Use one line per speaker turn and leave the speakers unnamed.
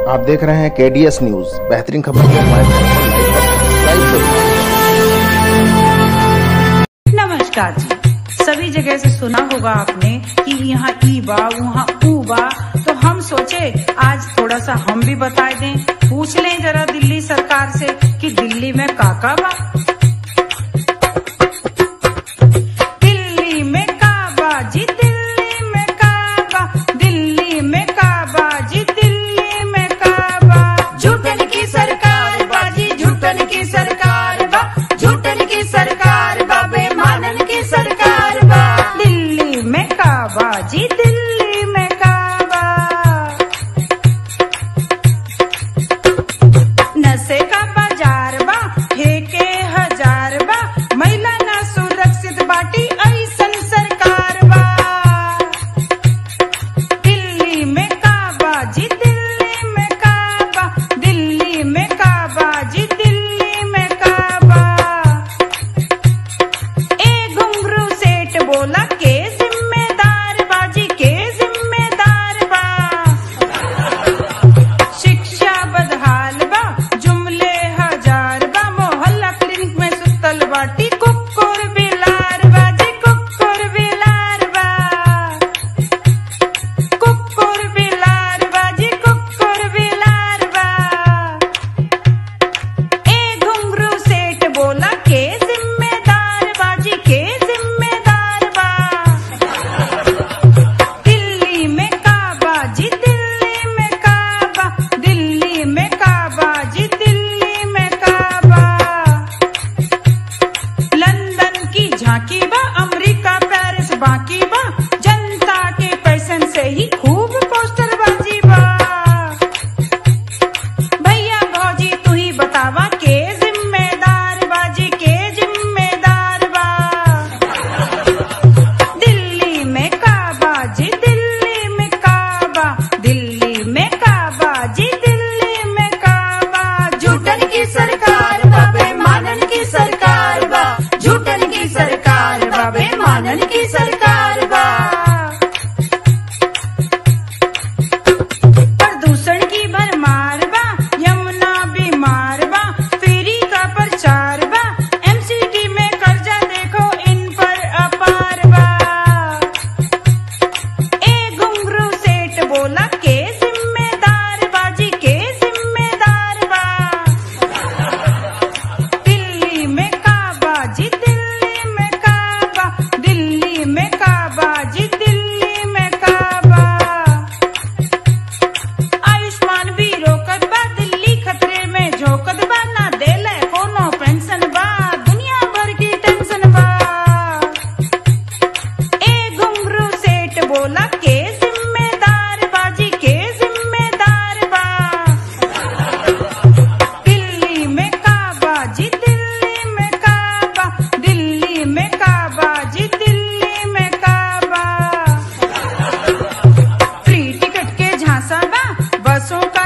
आप देख रहे हैं केडीएस न्यूज बेहतरीन खबर के हमारे चैनल को लाइक और सब्सक्राइब करें
नमस्कार जी सभी जगह से सुना होगा आपने कि यहाँ ई बा वहाँ ऊ बा तो हम सोचे आज थोड़ा सा हम भी बता दें पूछ लें जरा दिल्ली सरकार से कि दिल्ली में काका बा दिल्ली में काबा जी दिल्ली में काबा दिल्ली में काबा जी दिल्ली में काबा झूठन की सरकार बाजी झूठन की सरकार बा झूठन की सरकार बा बेमानन की सरकार बा दिल्ली में काबा जी दिल्ली में काबा नशे का बाजार बा ठेके हजार बा महिला ना सुरक्षित बाटी ऐसन सरकार बा दिल्ली में काबा जी दिल्ली में काबा दिल्ली में काबा जी दिल्ली में काबा ए घुंघरू सेठ बोला के जिम्मेदार बाजी के जिम्मेदार बा शिक्षा बदहाल बा जुमले हजार बा मोहल्ला क्लिनिक में सुतल बाटी कुकुर बिलार बाजी कुकुर बिलार बा कुकुर बिलार बाजी कुकुर बिलार बा ए घुंघरू सेठ बोला के जिम्मेदार बाजी के जिम्मेदार बा दिल्ली में काबा जी दिल्ली में काबा दिल्ली में काबा जी दिल्ली में काबा लंदन की झांकी बा अमेरिका पेरिस बाकी बा जनता के पैसन से ही खूब पोस्टर बाजी बा भैया भौजी तू ही बतावा के जिम्मेदार बाजी के जिम्मेदार बा दिल्ली में काबा जी दिल्ली में काबा दिल्ली में काबा जी दिल्ली में काबा झूठन की सरकार बा बेमानन की सरकार बा झूठन की सरकार बा बेमानन की सरकार बा प्रदूषण की भरमार बा यमुना बीमार बा फेरी का प्रचार बा एमसीडी में कर्जा देखो इन पर अपार बा ए घुंघरू सेठ बोला के जिम्मेदार बाजी के जिम्मेदार बा दिल्ली में काबा जी दिल्ली में काबा दिल्ली में काबा जी दिल्ली में काबा आयुष्मान भी रोकत बा दिल्ली खतरे में झोकत बा ना देले कोनो पेंशन बा दुनिया भर की टेंशन बा ए घुंघरू सेठ बोला के जिम्मेदार बाजी के जिम्मेदार बा दिल्ली में काबा जी दिल्ली में काबा दिल्ली में काबा जी दिल्ली में काबा फ्री टिकट के झांसा बा बसों का